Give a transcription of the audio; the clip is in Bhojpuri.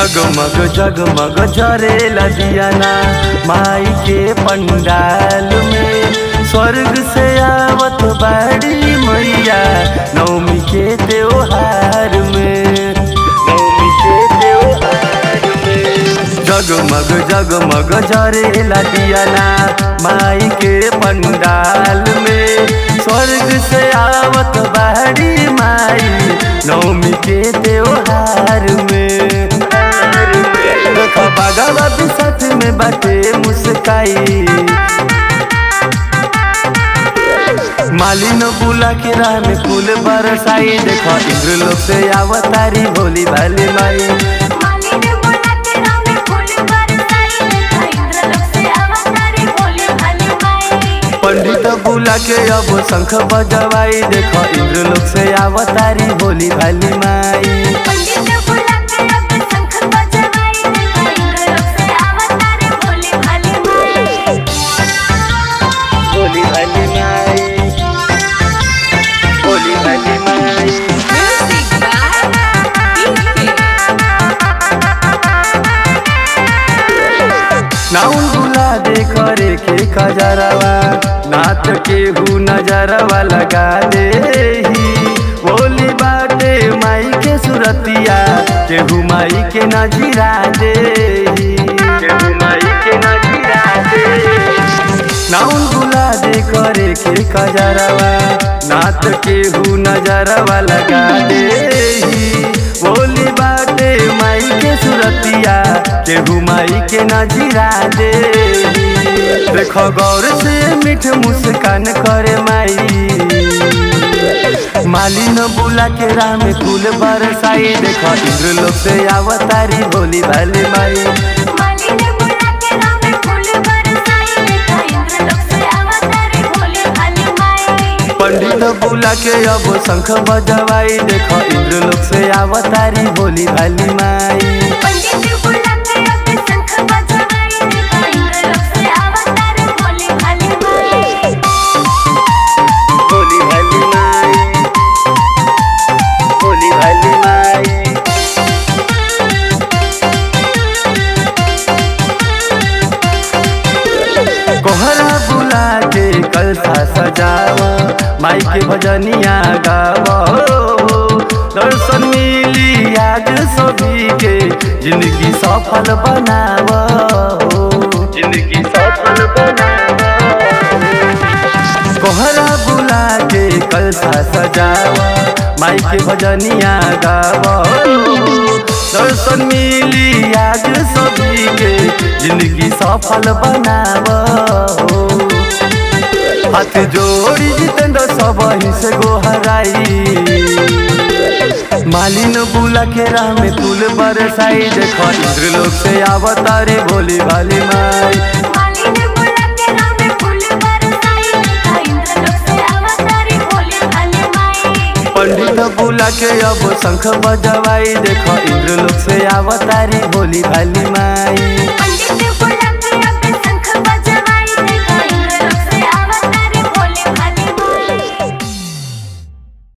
जगमग जगमग जरेला दियाना माई के पंडाल में स्वर्ग से आवत बाड़ी मैया नवमी के त्योहार में नवमी के त्योहार में जगमग जगमग जरेला दियाना माई के पंडाल में स्वर्ग से आवत बाड़ी माई नवमी के त्योहार में देखो बागवा भी साथ में बाटे मुस्काई मालिन बुला के राह में फूल बरसाई देखो इंद्र लोग से आवतारी भोली भाली माई मालिन बोला के राम में फूल बरसाई देखा इंद्रलोक से अवतारी भोले भाले माई पंडित बुला के अब शंख बजवाई देखो इंद्र लोग से आवतारी भोली भाली माई पंडित बुला के अब शंख बजवाई देखा इंद्रलोक से अवतारी भोले भाले माई भोली भाली माई भोली भाली माई म्यूजिक नाउन बुला दे करे के खजरवा नाथ के हु नजरवा लगा दे बोली बाटे माई के सुरतिया केहू माई के नजीरा दे केहू माई के नजीरा दे नाउन बुला दे करे के खजरवा नाथ के हु नजरवा लगा दे बोली बाटे माई के सुरतिया केहू माई के नजीरा दे देखो गौर से मीठ मुस्कान करे माई मालिन बुला के राह में फूल बरसाई देखो इंद्र लोग से आवतारी भोली भाली माई मालिन बुला के राम में फूल बरसाई देखा इंद्रलोक से अवतारी भोले भाले माई पंडित बुला के अब शंख बजवाई देखो इंद्र लोग से आवतारी भोली भाली माई पंडित बुला के अब शंख बजवाई देखा इंद्रलोक से अवतारी भोले भाले माई भोली भाली माई भोली भाली माई कोहरा बुला के कलसा सजावा माई के भजनिया गावा दर्शन मिली आज सभी के जिंदगी सफल बनावा जिंदगी सफल बनावा कोहरा बुला के कलसा सजावा माई के भजनिया गावा दर्शन मिली आज सभी के जिंदगी सफल बनावा हाथ जोड़ी जितेंद्र सब से गोहराई मालिन बुला के राह में फूल बरसाई देखो इंद्र लोग से आवतारे भोली भाली माई मालिन बुला के राम में फूल बरसाई देखा इंद्रलोक से अवतारी भोले भाले माई पंडित बुला के अब शंख बजवाई देखो इंद्र लोग से आवतारी भोली भाली माई